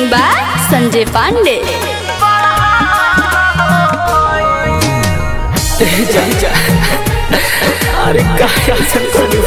by Sanjay Pandey जा जा अरे काय असं करू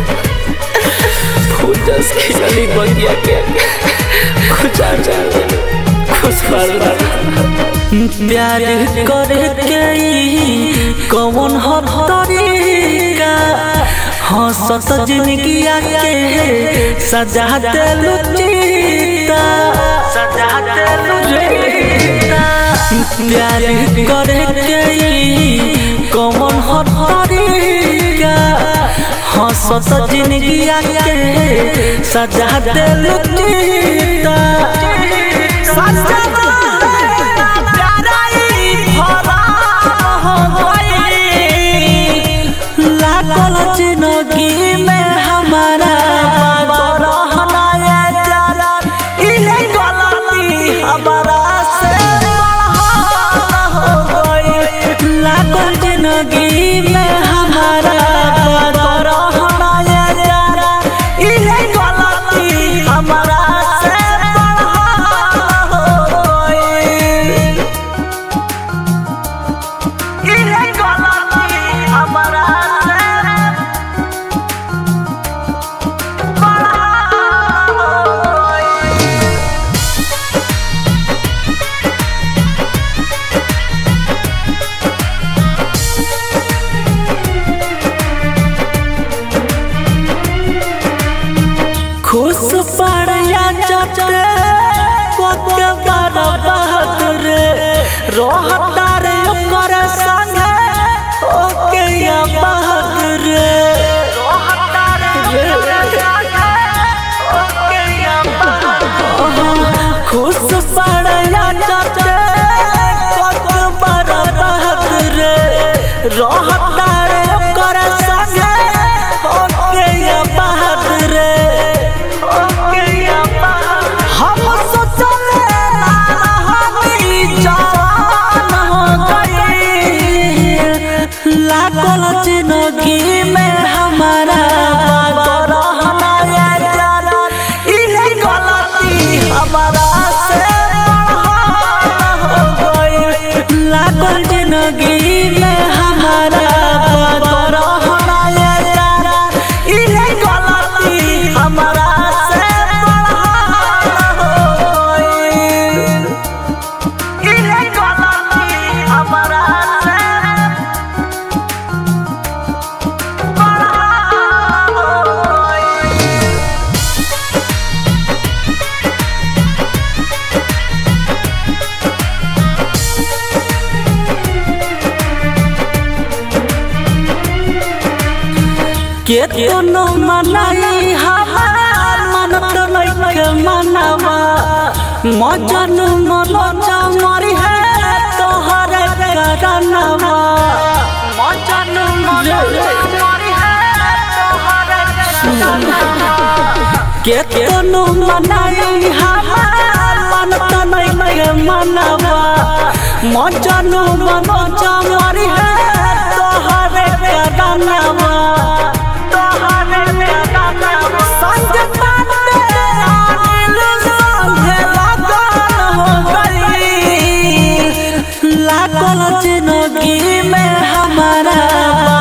फूल जस खिलली बगिया के कुछ आ जा खुश पल प्यार करे के ई कौन हो तरीका हंसत जिंदगी के सजा देलु चिता सजा देलु चिता प्यार करे के ई कौन हो तरीका हंसत जिंदगी के सजा देलु चिता सजा लागल जिंदगी में हमारा रहना ये जाना इहे गलती हमारा से हो गई लागल जिंदगी में हमारा रहना ये जाना इहे गलती हमारा से हो गई इहे गलती हमारा से खुश पड़िया चटे कोके बड़ा बहादुर रोहता रे ओकर संगे ओके या बहादुर रोहता रे ओके या बहादुर खुश पड़िया चटे कोके बड़ा बहादुर रोहता रे ओकर संगे ओके या बहादुर हम सोचले ना रहनी जवान हो गई लागल जिंदगी में हमारा रहना ये जाना इहे गलती हमारा से हो गई लागल जिंदगी में हमारा रहना ये जाना इहे गलती हमारा से हो गई इहे गलती हमारा से हो गई केतनो मनाई हमार मन तो नइखे मनावा मजन मलचा मरी है तोहर करनवा मजन मलचा मरी है तोहर केतनो मनाई हमार मन तो नइखे मनावा मजन मलचा मरी है तोहर करनवा लागल जिंदगी में हमारा